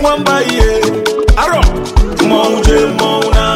nwamba ihe arọ mmọnwụ jee mmọnwụ na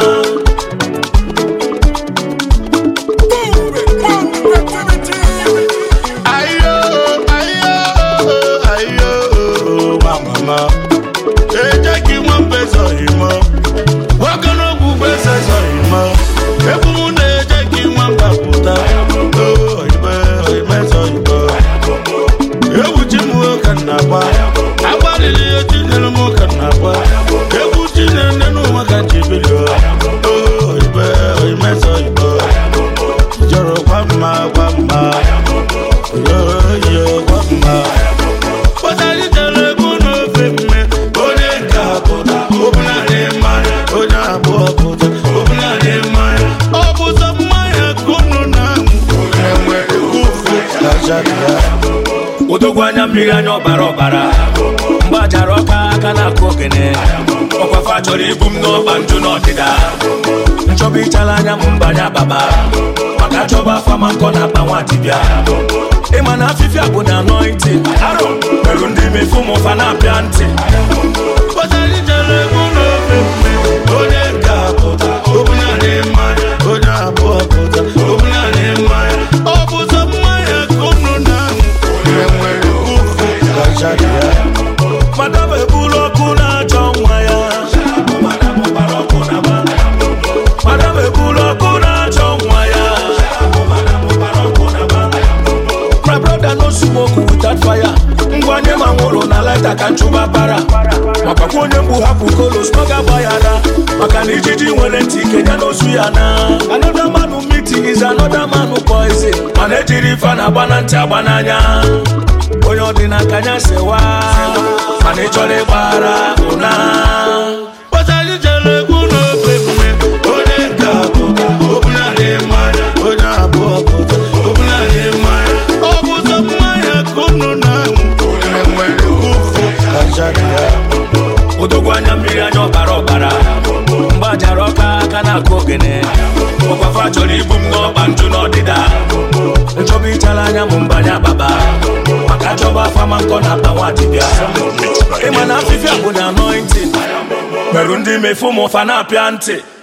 ayo ayo ayo mama eje ka nwa mbe zọghị mọ ogologo ugbo eze zọghị mọ egwu m na-eje ka nwa mba pụta Oh, oyibe oyibe zọghị mọ egwu chi m ka m na-agba agbalịrị ihe tinyere m ka m na-agba egwu chi na-ene n'ụwa ka ji bili oyibe oyibe zọghị mọ jọrọ gwa mma gwa mma yoyo gwa mma pụtara ijere egwu n'ofe mme onye nke pụta ọbụladị mmanya onye abụọ pụta ọbụladị mmanya ọ bụ sọ mmanya ka unu na-aṅụ enwere ufe kajara ya odogwu anya mmiri anya ọbara ọbara mgbajara ọka aka na-akụ ogene ọkwafa chọrọ ibu m n'ọba njụ n'ọdịda nchọba ịchala anya m mbanye ababa maka chọba afa ma nkọ na akpa nwa dibịa ịma na afịfịa bụ na anointing arọ merụ ndị mefu m ụfa na-apịa ntị pụtara ijere egwu n'ofe mme onye nke pụta ọbụladị mmanya onye abụọ pụta ọbụladị mmanya ọ bụ sọ mmanya ka unu na-aṅụ enwere ufe kajara ya madam ebulu ọkụ na-achọ nwa ya madam ebulu ọkụ na-achọ nwa ya my brother no smoke without fire ngwanye ma nwụrụ na laita ka nchụba bara makakwa onye mgbu hapụ kolos n'oge agbaghara maka na ijiji nwere ntị kenya n'ozu ya na another man meeting is another man poison mana ejiri ife na-agba na ntị agba n'anya onye ọdịnaka anya sewa mana ị chọrọ ịgbara ụna pụtara ijere egwu n'ofe mme onye nke pụta ọbụladị mmanya onye abụọ pụta ọbụladị mmanya ọ bụ sọ mmanya ka unu na-aṅụ enwere ufe kajara ya odogwu anya mmiri anya ọbara ọbara mgbajara ọka aka na-akụ ogene ọkwafa chọrọ ibu m n'ọba njụ n'ọdịda nchọba ịchala anya m mbanye ababa maka chọba afa ma nkọ na akpa nwa dibịa ịma na afịfịa bụ na anointing merụ ndị mefu m ụfa na-apịa ntị